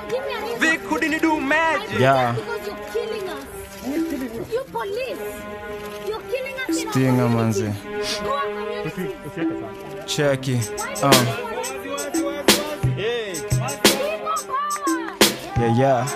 Give me a reason. Vic, who didn't do I magic? think Yeah. that's because you're killing us. You police. You're killing us in our Stinger, community. manze. Go our community. cheki Why uh, do you want us? People power. yeah, yeah.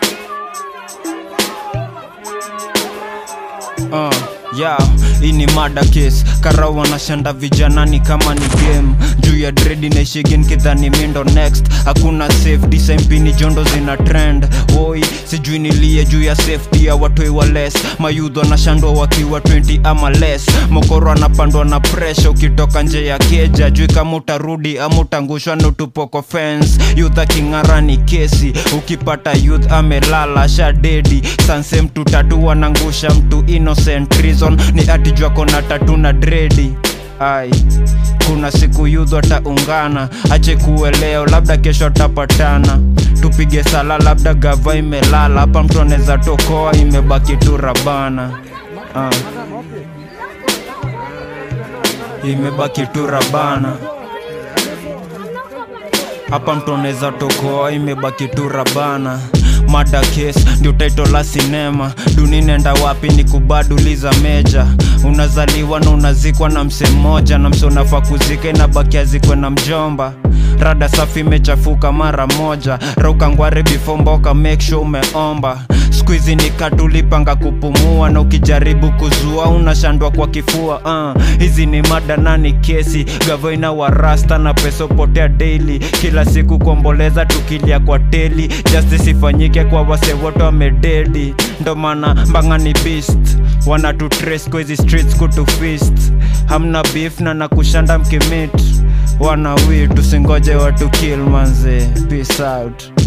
Uh, yeah, hii ni mada case kara wanashanda vijanani kama ni game juu ya dredi naishigen kidhani mindo next hakuna safety sempini jondo zina trend woi sijui nilie juu ya safety ya watoi wa less mayudho wanashandwa wakiwa 20 ama less mokoro anapandwa na presha ukitoka nje ya keja jui kama utarudi ama utangushwa nutupoko fence youth aking'ara ni kesi ukipata youth amelala shadedi sansem tutatu wanangusha mtu innocent reason ni atijwa kona tatu na dredi ai kuna siku yudhu ataungana ache kueleo labda kesho atapatana tupige sala labda gava imelala hapa mtu anaweza tokoa imebaki tu rabana ah. imebaki tu rabana hapa mtu anaweza tokoa imebaki tu rabana mada case ndio title la sinema duni nenda wapi ni kubaduliza meja unazaliwa na unazikwa na mse mmoja na mse unafaa kuzika inabaki azikwe na mjomba rada safi imechafuka mara moja raukangware before mboka make sure umeomba skuizi ni katulipanga kupumua na ukijaribu kuzua unashandwa kwa kifua uh. hizi ni mada nani kesi gavoina wa rasta na pesa upotea daily kila siku kuomboleza tukilia kwa teli justice ifanyike kwa wase wote wamededi ndo maana mbanga ni beast wana tu trace kwa hizi streets kutu fist hamna beef na nakushanda mkimit wana wi tusingoje watu kill manze peace out